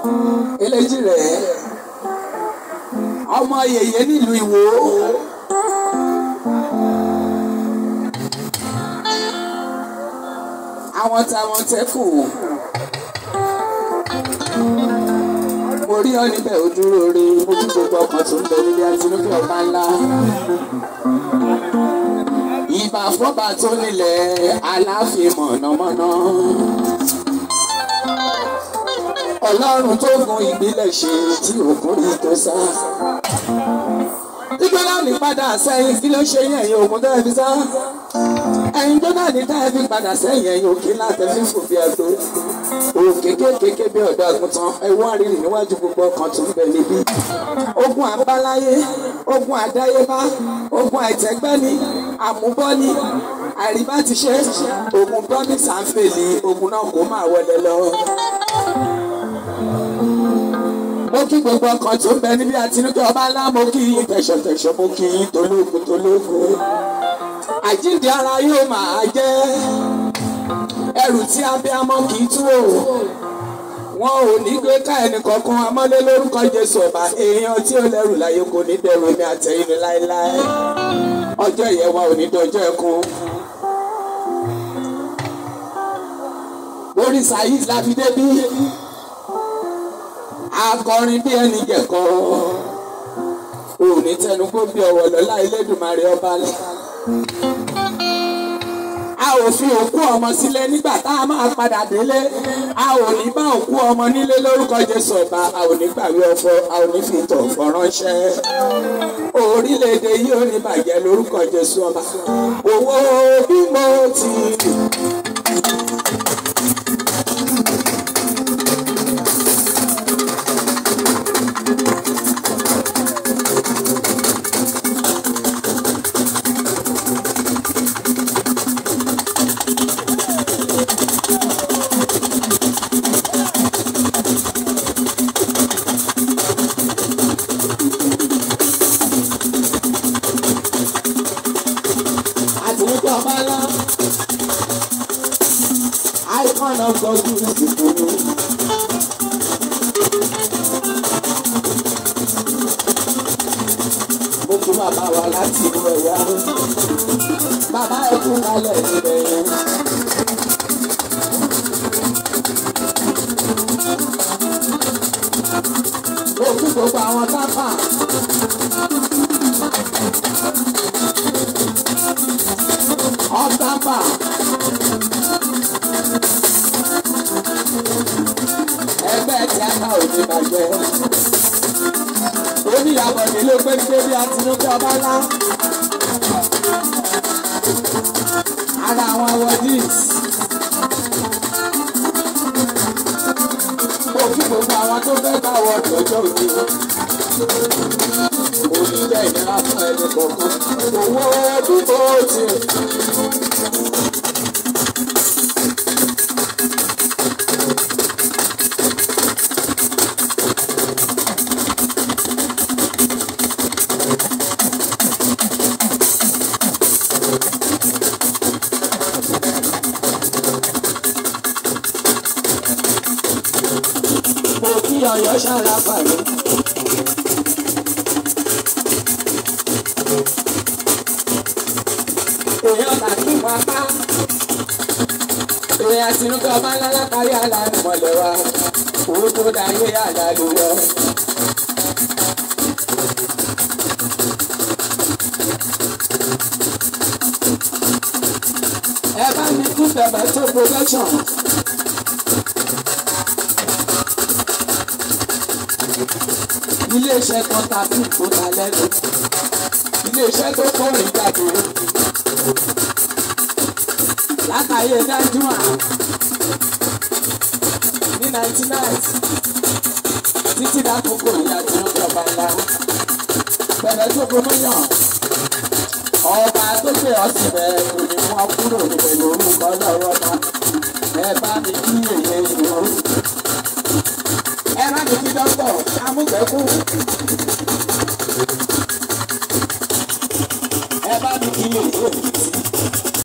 eléjì rẹ̀ ọmọ yèyé nílùú Ìwó. àwọn táwọn tẹ́kù mo rí ọ níbẹ̀ ó dúró rí mo tún gbogbo ọkàn tó ń bẹ nílé àtinúkẹ́ ọba ńlá ìbà fọ́ba tó nílẹ̀ aláàfin mọ̀nàmọ́ná ọlọ́run tó gun ìgbélẹ̀ ṣe tí òkun rí tó sá ìgbélẹ̀ ní padà sẹ́yìn kí ló ṣe yẹn ẹ̀yìn òkun tó ẹ̀ fi sá ẹ̀yin tó náà ní táyà fi padà sẹ́yìn ẹ̀yìn òkè láti fi fòfin ẹ̀tọ́ òkè kéékèèké bí ọ̀dọ́ àgùntàn ẹ̀wọ́n àrírì níwájú gbogbo ọkàn tó ń bẹ níbí ogun àbáláyé ogun àdáyébá ogun àìtẹ́gbẹ́ni àmúbọ́ni àìríbá ti ṣe ogun promise and fail ogun náà kò máa wọlé lọ. mo kí gbogbo ọkàn tó ń bẹ níbí àtinúkẹ́ ọba ńlá mo kí yín tẹ̀sọ̀tẹ̀sọ̀ mo kí yín tológun tológun àjíǹde ara yóò máa jẹ́ ẹrù tí abiyamọ kì í tú o wọn ò ní gbé ká ẹnì kankan amọ́lé lórúkọ Jésù ọba èèyàn tí ó lẹ́rù láyé kò ní dẹrù ní àtẹ̀yìn ní láéláé ọjọ́ ìyẹn wa ò ní dọjọ́ ẹkún. orí Saheed la fi débí akọrin bí ẹni jẹ̀kọ́ òní tẹnugbó bí ọwọ́ lọ́lá Elédùmarè ọba lẹ́ a ò fi òkú ọmọ sílẹ̀ nígbà tá a máa padà délé a ò ní bá òkú ọmọ nílé lórúkọ Jésù ọba a ò ní gbàgbé ọ̀fọ̀ a ò ní fi ìtọ̀ ọ̀fọ̀ ránṣẹ́ orílẹ̀-èdè yìí ò ní bàjẹ́ lórúkọ Jésù ọba owó bí mo ti rí. àtúntò ọba ńlá icon of God ìsìnkú. mo kí bàbá wa láti inú ẹ̀yà bàbá ẹ̀ kú kalẹ̀ níbẹ̀ yẹn. mo kí gbogbo àwọn tápà. ọ̀tàpà. ẹgbẹ́ tíátà ò ní bàjẹ́. oníyàbọ̀dé ló pé ní débi àtinúkẹ́ ọba ńlá. ara àwọn awọ́dís. mo kí gbogbo àwọn tó fẹ́ bá wọ ọjọ́ òní. oníjẹ́ ìnira fún ẹni kọ̀ọ̀kan. owó dúró tì. mo kí ọyọ ṣàlàfà mi. èèyàn tàbí wọn apá. èèyàn àtinúkẹ́ ọba ńlá lápárí àlànà mọ̀lẹ́ wa. owó tó dáyé àdàlù lọ. ẹ bá mi kú bẹ̀bẹ̀ tó production. iléeṣẹ́ kan ta fún ìfúnta lẹ́nu iléeṣẹ́ tó kọrin jáde látàyè dájúmọ̀ ní ninety nine títí dákòókò ìyá tí ó jọba ńlá bẹ̀rẹ̀ tó gbómìyàn ọba tó gbé ọsìn rẹ̀ kò ní wọ́n kúrò níbẹ̀ lórúkọ lọ́wọ́ náà ẹ bá mi kí èyẹ ìlú ẹ má mi kí dọ́kítọ̀ amúgbẹ́kù. ẹ bá mi kí èyí